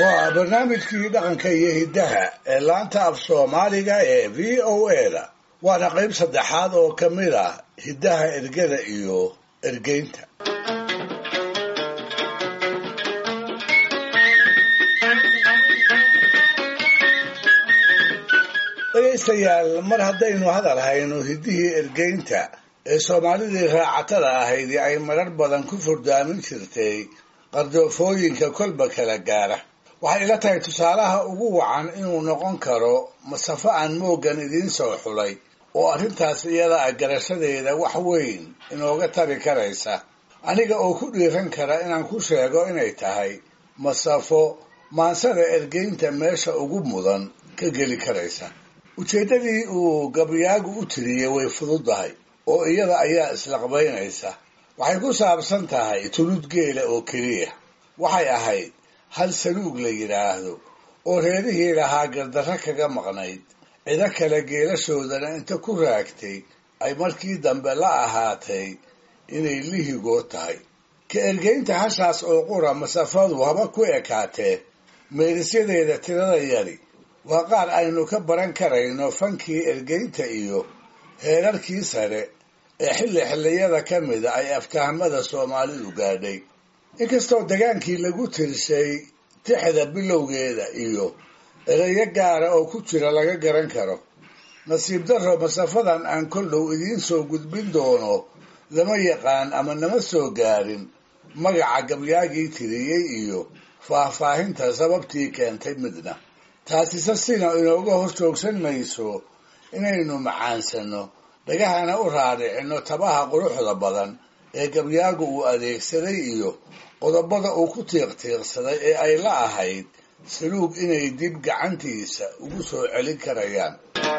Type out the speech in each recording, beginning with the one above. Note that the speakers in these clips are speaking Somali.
waa barnaamijkii dhaqanka iyo hiddaha ee laanta af soomaaliga ee v o a da waana qayb saddexaad oo ka mid ah hiddaha ergada iyo ergeynta dhegaystayaal mar haddaynu hadal hayno hiddihii ergeynta ee soomaalidii raacatada ahaydii ay marar badan ku furdaamin jirtay qardoofooyinka kolba kala gaara waxay ila tahay tusaalaha ugu wacan inuu noqon karo masafo aan mooggan idiin soo xulay oo arrintaas iyada ah garashadeeda wax weyn inooga tari karaysa aniga oo ku dhiiran kara inaan ku sheego inay tahay masafo maansada ergeynta meesha ugu mudan ka geli karaysa ujeeddadii uu gabyaagu u tiriyey way fududahay oo iyada ayaa islaqbaynaysa waxay ku saabsan tahay tulud geela oo keliya waxay ahayd hal saluug la yidhaahdo oo reerihii lahaa gardarro kaga maqnayd cido kale geelashoodana inta ku raagtay ay markii dambe la ahaatay inay lihigood tahay ka ergeynta hashaas oo qura masafadu haba ku ekaatee meerisyadeeda tirada yari waa qaar aynu ka baran karayno fankii ergeynta iyo heerarkii sare ee xilli xilliyada ka mida ay aftahamada soomaalidu gaadhay inkastoo dagaankii lagu tirshay tixda bilowgeeda iyo ereyo gaara oo ku jira laga garan karo nasiib darro masafadan aan kol dhow idiin soo gudbin doono lama yaqaan ama nama soo gaarin magaca gabyaagii tiriyey iyo faahfaahinta sababtii keentay midna taasise sina inooga hor joogsan mayso inaynu macaansano dhagahana u raadicino tabaha quruxda badan ee gabyaagu uu adeegsaday iyo qodobada uu ku tiiqtiiqsaday ee ay la ahayd saluug inay dib gacantiisa ugu soo celin karayaan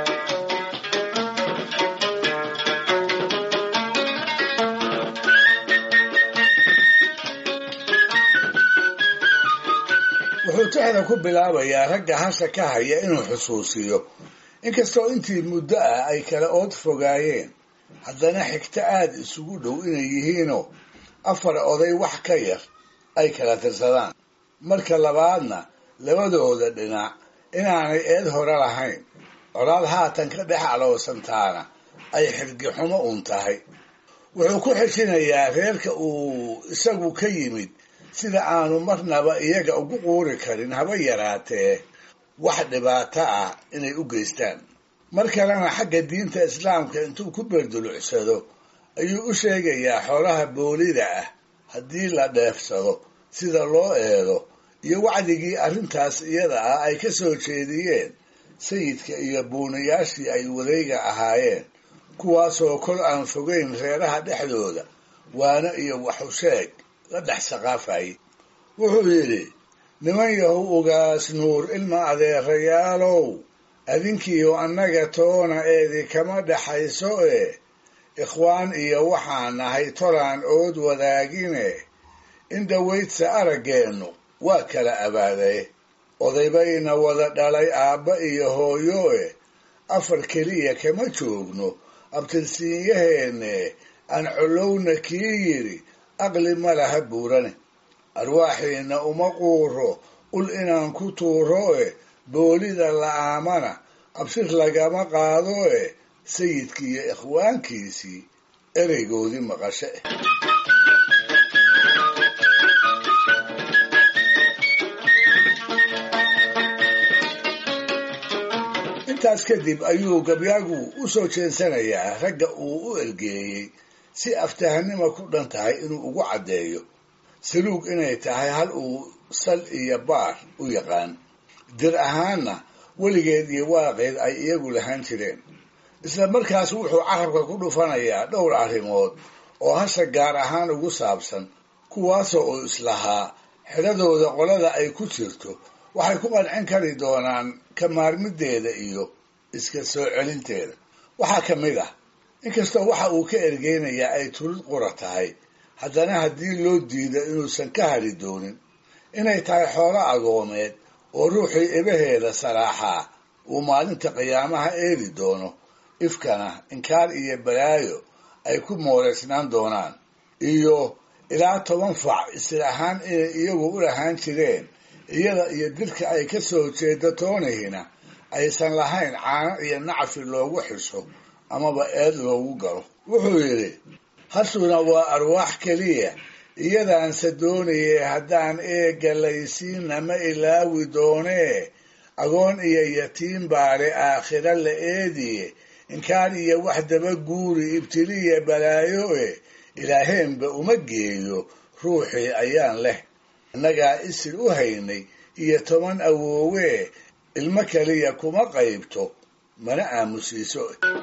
wuxuu tixda ku bilaabayaa ragga hasha ka haya inuu xusuusiyo inkastoo intii muddo ah ay kala ood fogaayeen haddana xigto aada isugu dhow inay yihiinoo afar oday wax ka yar ay kala tirsadaan marka labaadna labadooda dhinac inaanay eed hore lahayn colaad haatan ka dhex alowsantaana ay xirgixumo uun tahay wuxuu ku xeshinayaa reerka uu isagu ka yimid sida aanu marnaba iyaga ugu quuri karin haba yaraatee wax dhibaato ah inay u geystaan mar kalena xagga diinta islaamka intuu ku berdulucsado ayuu u sheegayaa xoolaha boolida ah haddii la dheefsado sida loo eedo iyo wacdigii arrintaas iyada ah ay ka soo jeediyeen sayidka iyo buunayaashii ay wareega ahaayeen kuwaasoo kol aan fogeyn reeraha dhexdooda waano iyo waxusheeg la dhex saqaafayay wuxuu yidhi niman yahow ogaas nuur ilma adeerayaalow adinkiiyo annaga toona eedi kama dhaxayso ee ikhwaan iyo waxaan nahay tolaan ood wadaagine in dhawaydsa araggeennu waa kala abaadaye odaybayna wada dhalay aabba iyo hooyo e afar keliya kama joogno abtirsiinyaheenne aan collowna kii yidhi aqli ma laha buurane arwaaxiina uma quuro ul inaan ku tuuro e boolida la'aamana absir lagama qaado e sayidkiiyo ikhwaankiisii ereygoodii maqashe intaas kadib ayuu gabyaagu u soo jeensanayaa ragga uu u ergeeyey si aftahanima ku dhan tahay inuu ugu caddeeyo saluug inay tahay hal uu sal iyo baar u yaqaan dir ahaanna weligeed iyo waaqeed ay iyagu lahaan jireen isla markaas wuxuu carabka ku dhufanayaa dhowr arrimood oo hasha gaar ahaan ugu saabsan kuwaasoo uu islahaa xidhadooda qolada ay ku jirto waxay ku qancin kari doonaan ka maarmideeda iyo iska soo celinteeda waxaa ka mid ah inkastoo waxa uu ka ergeynayaa ay tulid qura tahay haddana haddii loo diido inuusan ka hari doonin inay tahay xoolo agoomeed oo ruuxii ebaheeda salaaxaa uu maalinta qiyaamaha eedi doono ifkana inkaar iyo balaayo ay ku mooreysnaan doonaan iyo ilaa toban fac isir ahaan inay iyagu u lahaan jireen iyada iyo dilka ay ka soo jeedo toonihina aysan lahayn caano iyo nacfi loogu xiso amaba eed loogu galo wuxuu yidhi hashuna waa arwaax keliya iyadaanse doonayay haddaan eegga laysiinna ma ilaawi doonee agoon iyo yatiim baale aakhira la eediye inkaan iyo wax daba guuri ibtiliya balaayo e ilaaheenba uma geeyo ruuxii ayaan leh innagaa isir u haynay iyo toban awoowee ilmo keliya kuma qaybto mana aamusiiso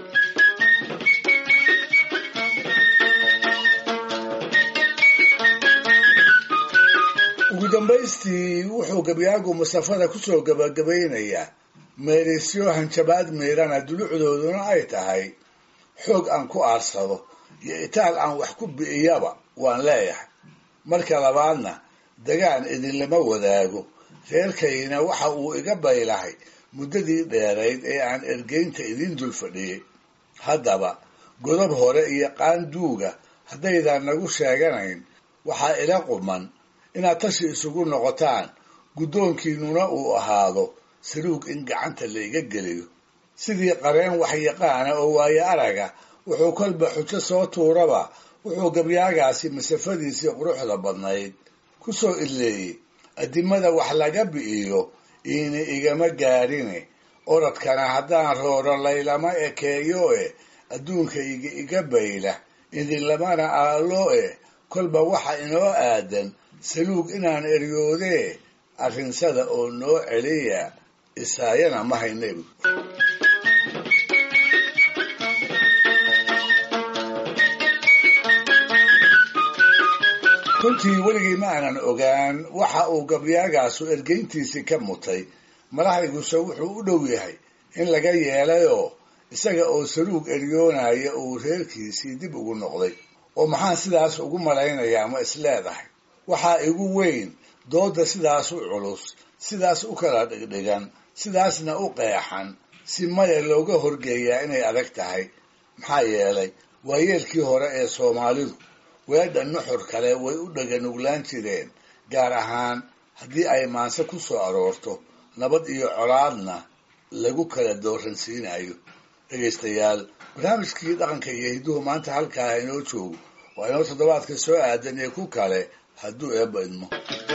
ugu dambaystii wuxuu gabyaagu masafada kusoo gabagabaynayaa meerisyo hanjabaad miirana dulucdooduna ay tahay xoog aan ku aarsado iyo itaal aan wax ku bi'iyaba waan leeyahay marka labaadna dagaan idinlama wadaago reerkayna waxa uu iga baylahay muddadii dheerayd ee aan ergeynta idin dul fadhiyey haddaba godob hore iyo qaanduuga haddaydan nagu sheeganayn waxaa ila quman inaad tashi isugu noqotaan guddoonkiinnuna uu ahaado saluug in gacanta la iga geliyo sidii qareen waxyaqaana oo waayo araga wuxuu kolba xujo soo tuuraba wuxuu gabyaagaasi masafadiisii quruxda badnayd ku soo idleeyey addimada wax laga bi'iyo iina igama gaadhine orodkana haddaan rooro laylama ekeeyo e adduunka iga iga bayla idinlamana aalo e kolba waxa inoo aadan saluug inaan eryoodee arrinsada oo noo celiya isaayana ma haynebu runtii weligii ma aanan ogaan waxa uu gabyaagaasu ergeyntiisii ka mutay madaxayguse wuxuu u dhow yahay in laga yeelayoo isaga oo saluug eryoonaya uu reerkiisii dib ugu noqday oo maxaan sidaas ugu malaynayaa ma isleedahay waxaa igu weyn doodda sidaas u culus sidaas u kala dhigdhigan sidaasna u qeexan si maya looga horgeeyaa inay adag tahay maxaa yeelay waayeelkii hore ee soomaalidu weedha nuxur kale way u dhaganuglaan jireen gaar ahaan haddii ay maanse ku soo aroorto nabad iyo colaadna lagu kala dooransiinayo dhegaystayaal barnaamijkii dhaqanka iyo hidduhu maanta halkaa inoo joogo waa inoo toddobaadka soo aadan ee ku kale hadduu eebba idmo